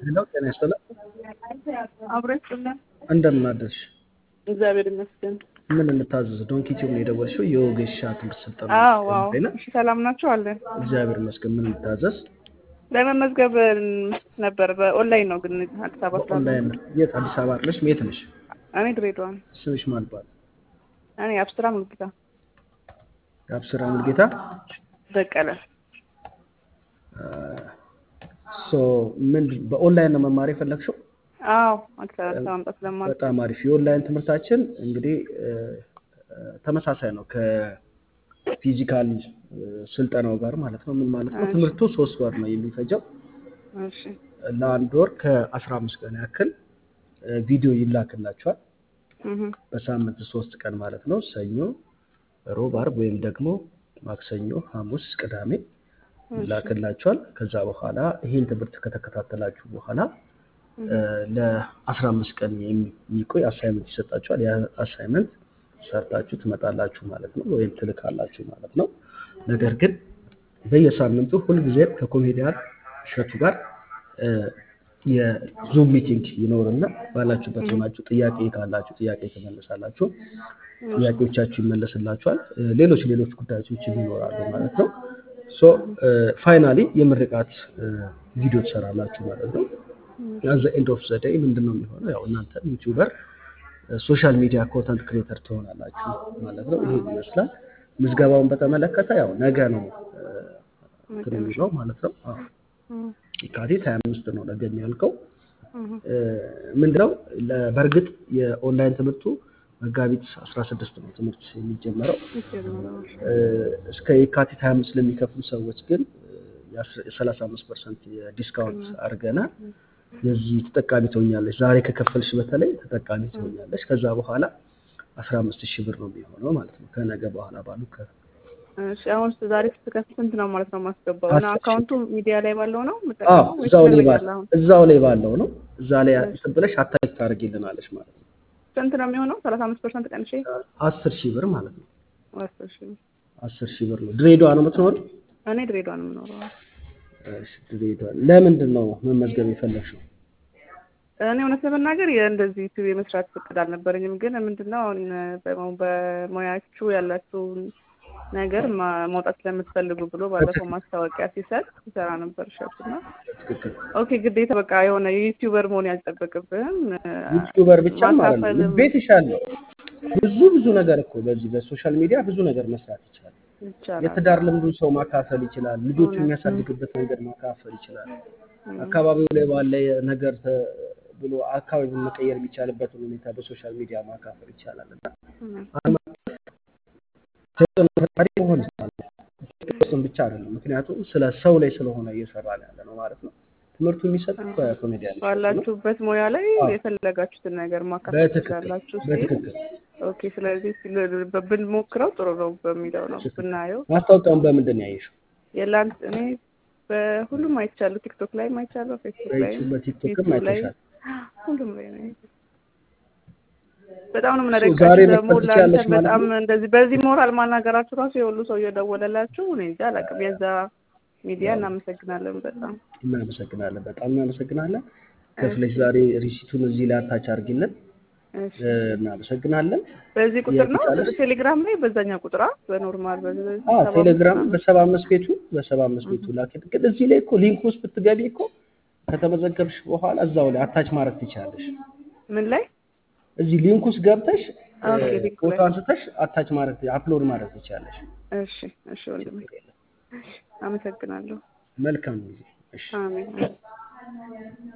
ሄሎ ጤና ይስጥልን። አብረን ስለን እንደምን አደርሽ? እግዚአብሔር ይመስገን። ምን እንታዘዝ? ዶንኪ ቲዩብ ነው የደወልሽው? የወጌሻ ትምህርት ስልጠና አዎ አዎ። ላይ ነው። እሺ ሰላም ናችሁ? አለን እግዚአብሔር ይመስገን። ምን እንታዘዝ? ለመመዝገብ ነበር። በኦንላይን ነው ግን አዲስ አበባ ስላለ ኦንላይን የት? አዲስ አበባ አይደለሽ? የት ነሽ? እኔ ድሬዳዋ ነኝ። ስምሽ ማን ይባላል? እኔ አብስራ ሙልጌታ የአብስራ ሙልጌታ። በቀለ። ሶ ምን በኦንላይን ነው መማር የፈለግሽው? አዎ አዲስ አበባ መምጣት ስለማል በጣም አሪፍ። የኦንላይን ትምህርታችን እንግዲህ እ፣ ተመሳሳይ ነው ከፊዚካል ስልጠናው ጋር ማለት ነው። ምን ማለት ነው? እሺ። ትምህርቱ ሶስት ወር ነው የሚፈጀው። እሺ ለአንድ ወር ከአስራ አምስት ቀን ያክል እ፣ ቪዲዮ ይላክላችኋል። እህ በሳምንት ሶስት ቀን ማለት ነው። ሰኞ፣ ሮብ፣ አርብ ወይም ደግሞ ማክሰኞ፣ ሐሙስ፣ ቅዳሜ ይላክላችኋል። ከዛ በኋላ ይህን ትምህርት ከተከታተላችሁ በኋላ እ፣ ለአስራ አምስት ቀን የሚቆይ አሳይመንት ይሰጣችኋል። ያ አሳይመንት ሰርታችሁ ትመጣላችሁ ማለት ነው፣ ወይም ትልካላችሁ ማለት ነው። ነገር ግን በየሳምንቱ ሁልጊዜም ከኮሜዲያን እሸቱ ጋር እ፣ የዙም ሚቲንግ ይኖርና ባላችሁበት ሆናችሁ ጥያቄ ካላችሁ ጥያቄ ትመልሳላችሁ፣ ጥያቄዎቻችሁ ይመለስላችኋል። እ፣ ሌሎች ሌሎች ጉዳዮችም ይኖራሉ ማለት ነው። ሶ ፋይናሊ የምርቃት እ፣ ቪዲዮ ትሰራላችሁ ማለት ነው። አዘ ኤንድ ኦፍ ዘ ዴይ ምንድን ነው የሚሆነው? ያው እናንተ ዩቲዩበር ሶሻል ሚዲያ ኮንተንት ክሬተር ትሆናላችሁ ማለት ነው። ይሄ ይመስላል። ምዝገባውን በተመለከተ ያው ነገ ነው እ፣ እንትን የሚለው ማለት ነው። አዎ እህ የካቲት 25 ነው ነገ የሚያልቀው። እህ እ፣ ምንድነው ለ- በእርግጥ የኦንላይን ትምህርቱ መጋቢት 16 ነው ትምህርት የሚጀመረው። ይጀምራል። እ፣ እስከ የካቲት 25 ለሚከፍሉ ሰዎች ግን የ35 ፐርሰንት የዲስካውንት አድርገናል። የዚህ ተጠቃሚ ትሆኛለች። ዛሬ ከከፈልሽ በተለይ ተጠቃሚ ትሆኛለች። ከዛ በኋላ 15 ሺህ ብር ነው የሚሆነው ማለት ነው ከነገ በኋላ ባሉ ከ እሺ አሁን ዛሬ ስትከፍል ስንት ነው ማለት ነው ማስገባው? እና አስር ሺህ። አካውንቱ ሚዲያ ላይ ባለው ነው አዎ የምጠቀመው ወይስ እዛው ላይ ትነግረኛለህ ባለው አሁን? እዛው ላይ ባለው ነው። እዛ ላይ እንትን ብለሽ አታች ታደርጊልናለች ማለት ነው። ስንት ነው የሚሆነው? ሰላሳ አምስት ፐርሰንት ቀንሼ አስር ሺህ ብር ማለት ነው። አስር ሺህ አስር ሺህ ብር ነው። ድሬዳዋ ነው የምትኖሪው? እኔ ድሬዳዋ ነው የምኖረው። እሺ ድሬዳዋ። ለምንድን ነው መመዝገብ የፈለግሽው? እኔ እውነት ለመናገር የእንደዚህ ዩቲዩብ የመስራት ፍቅድ አልነበረኝም። ግን ምንድነው አሁን በሙ- በሙያችሁ ያላችሁን ነገር ማ- ማውጣት ስለምትፈልጉ ብሎ ባለፈው ማስታወቂያ ሲሰጥ ሲሰራ ነበር እሸቱና ትክክል። ኦኬ ግዴታ በቃ የሆነ ዩቲዩበር መሆን ያልጠበቅብህም ዩቲዩበር ብቻም አይደለም ማካፈልም ቤት ይሻለው ብዙ ብዙ ነገር እኮ በዚህ በሶሻል ሚዲያ ብዙ ነገር መስራት ይቻላል። ይቻላል። የትዳር ልምዱን ሰው ማካፈል ይችላል። ልጆቹ የሚያሳድግበት መንገድ ማካፈል ይችላል። አካባቢው ላይ ባለ ነገር ተ- ብሎ አካባቢውን መቀየር የሚቻልበትን ሁኔታ በሶሻል ሚዲያ ማካፈል ይቻላል እና ዓለም አቀፍ ተጽዕኖ ፈጣሪ መሆን ይቻላል። እሱም ብቻ አይደለም፣ ምክንያቱም ስለ ሰው ላይ ስለሆነ እየሰራ ነው ያለ ነው ማለት ነው። ትምህርቱ የሚሰጥ በኮሜዲያን ባላችሁበት ሙያ ላይ አዎ። የፈለጋችሁትን ነገር ማካፈል በትክክል ትችላላችሁ ሲል በትክክል ኦኬ ስለዚህ ሲል- በ- ብንሞክረው ጥሩ ነው በሚለው ነው ብናየው ማስታወቂያውን በምንድን ነው ያየሽው? የላንት እኔ በሁሉም አይቻለሁ። ቲክቶክ ላይ አይቻለሁ፣ ፌስቡክ ላይ በዩቲዩብ በቲክቶክም ዩቲዩብ ላይ አይተሻል። ሁሉም ላይ ነው። በጣም ነው ዛሬ የምናደንቃችሁ ደግሞ መክፈት ትችያለሽ ለአንተ ማለት በጣም ነው? እንደዚህ በዚህ ሞራል ማናገራችሁ ራሱ የሁሉ ሰው እየደወለላችሁ እኔ እንጃ አላውቅም። የዛ ሚዲያ እናመሰግናለን በጣም እናመሰግናለን። በጣም እናመሰግናለን። ከፍለሽ ዛሬ ሪሲቱን እዚህ ላይ አታች አድርጊልን። እሺ። እ፣ እናመሰግናለን። በዚህ ቁጥር ነው የቻለሽ? ቴሌግራም ላይ በዛኛው ቁጥር አ? በኖርማል በዚህ በዚህ አዎ ሰባ ቴሌግራም አምስት በሰባ አምስት ቤቱ በሰባ አምስት ቤቱ ላኪት። ግን እዚህ ላይ እኮ ሊንክ ውስጥ ብትገቢ እኮ ከተመዘገብሽ በኋላ እዛው ላይ አታች ማድረግ ትችላለሽ። ምን ላይ እዚህ ሊንክ ውስጥ ገብተሽ እ፣ ኦኬ ሊንክ ፎቶ ላይ አንስተሽ አታች ማድረግ አፕሎድ ማድረግ ትችላለሽ። እሺ እሺ ወንድሜ አመሰግናለሁ መልካም ጊዜ። እሺ አሜን